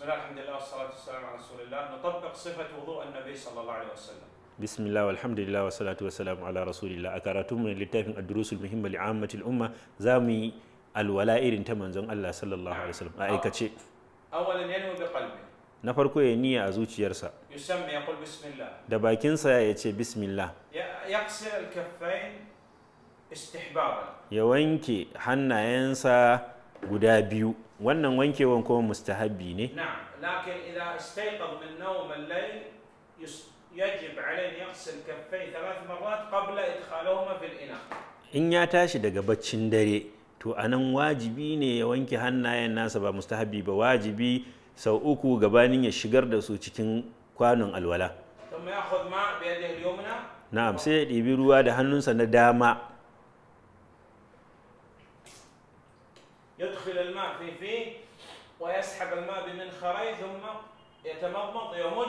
الله الحمد لله والصلاة والسلام على رسول الله نطبق صفة وضوء النبي صلى الله عليه وسلم bismillah walhamdulillah wa salatu wa salam ala rasulillah a karatun mu littafin ad-durusul muhimma li ammatil umma za mu yi alwala irin ta manzon Allah sallallahu alaihi wasallam a aikace أولا ينوي بقلبه na farko ya niyya a zuciyarsa يسمي يقول بسم الله da bakinsa ya ce bismillah ي- يغسل الكفين استحبابا ya wanke hannayensa guda biyu wannan wankewan kuma mustahabbi ne نعم لكن إذا استيقظ من نوم الليل يس- يجب عليه أن يغسل كفيه ثلاث مرات قبل إدخالهما في الإناء in ya tashi daga baccin dare to anan wajibi ne ya wanke hannayen nasa ba mustahabbi ba wajibi sau uku gabanin ya shigar da su cikin kwanon alwala ثم يأخذ ماء بيده اليمنى na'am sai ya ɗibi ruwa da hannunsa na dama يدخل الماء في فيه ويسحب الماء بمنخريه ثم يتمضمض يمج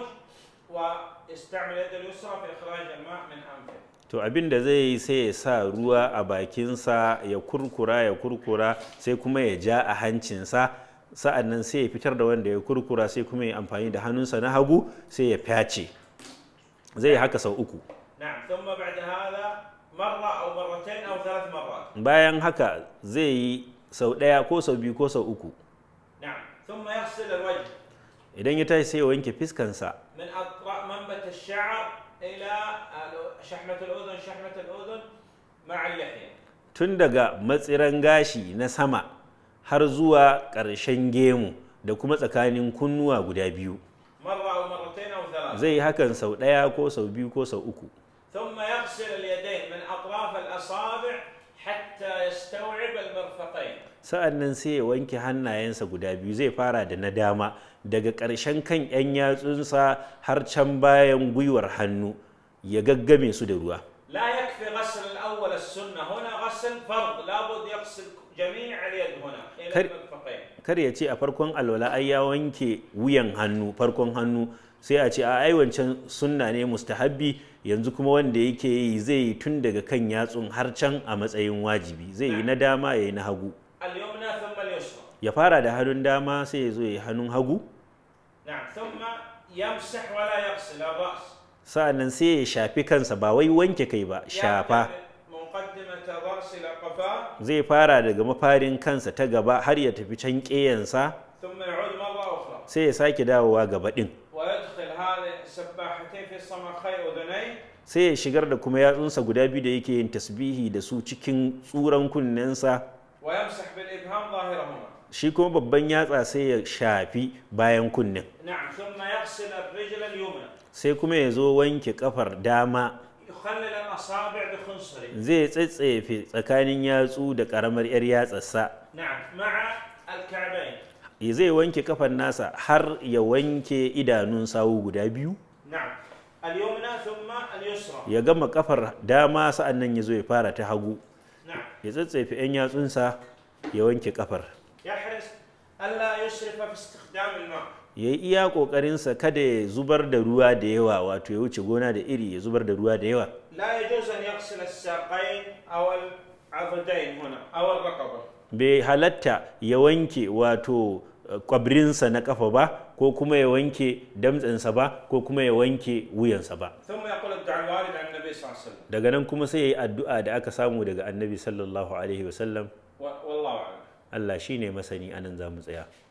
ويستعمل يده اليسرى في إخراج الماء من أنفه to abin da zai yi sai ya sa ruwa a bakinsa ya kurkura ya kurkura sai kuma ya ja a hancinsa sa'an nan sai ya fitar da wanda ya kurkura sai kuma ya amfani da hannunsa na hagu sai ya fyace zai yi haka sau uku نعم ثم بعد هذا مرة أو مرتين أو ثلاث مرات bayan haka zai yi sau ɗaya ko sau biyu ko sau uku نعم ثم يغسل الوجه idan ya tashi sai ya wanke fiskansa من أطراف منبت الشعر إلى شحمة الأذن شحمة الأذن مع اللحية tun daga matsiran gashi na sama har zuwa ƙarshen gemu da kuma tsakanin kunnuwa guda biyu مرة أو مرتين أو ثلاث zai yi hakan sau ɗaya ko sau biyu ko sau uku ثم يغسل اليدين من أطراف الأصابع حتى يستوعب المرفقين sa'an nan sai ya wanke hannayensa guda biyu zai fara da na dama daga ƙarshen kan 'yan yatsunsa har can bayan gwiwar hannu ya gaggame su da ruwa لا يكفي غسل الأول السنة هنا غسل فرض لابد يغسل جميع اليد هنا إلى كر- المرفقين kar ya ce a farkon alwala ai ya wanke wuyan hannu farkon hannu sai a ce a ai wancan sunna ne mustahabbi yanzu kuma wanda yake yi zai yi tun daga kan yatsun har can a matsayin wajibi zai yi na dama ya yi na hagu اليمنى ثم اليسرى ya fara da hannun dama sai ya zo ya yi hannun hagu نعم ثم يمسح ولا يغسل الرأس sa'an nan sai ya shafi kansa ba wai wanke kai ba shafa يبدأ مقدمة الرأس إلى قفاه zai fara daga mafarin kansa ta gaba har ya tafi can ƙeyansa ثم يعود مرة أخرى sai ya sake dawowa gaba ɗin ويدخل هذه السباحتين في صمخي أذنيه sai ya shigar da kuma yatsunsa guda biyu da yake yin tasbihi da su cikin tsuran kunnensa ويمسح بالإبهام ظاهرهما shi kuma babban yatsa sai ya shafi bayan kunnen نعم ثم يغسل الرجل اليمنى sai kuma ya zo wanke kafar dama يخلل الأصابع بخنصره zai tsetsefe tsakanin yatsu da ƙaramar 'yar yatsarsa نعم مع الكعبين ya zai wanke kafar nasa har ya wanke idanun sawu guda biyu نعم اليمنى ثم اليسرى ya gama kafar dama sa'an nan ya zo ya fara ta hagu نعم ya tsatsefe 'yan yatsunsa ya wanke kafar يحرص ألا يسرف في استخدام الماء ya yi iya ƙoƙarinsa kada ya zubar da ruwa da yawa wato ya wuce gona da iri ya zubar da ruwa da yawa لا يجوز أن يغسل الساقين أو العضدين هنا أو الرقبة bai halatta ya wanke wato eh, kwabrinsa na kafa ba ko kuma ya wanke damtsensa ba ko kuma ya wanke wuyansa ba ثم يقول الدعاء الوارد عن النبي صلى الله عليه وسلم daga nan kuma sai ya yi addu'a da aka samu daga annabi sallallahu alaihi wasallam و- والله أعلم Allah shi ne masani anan za mu tsaya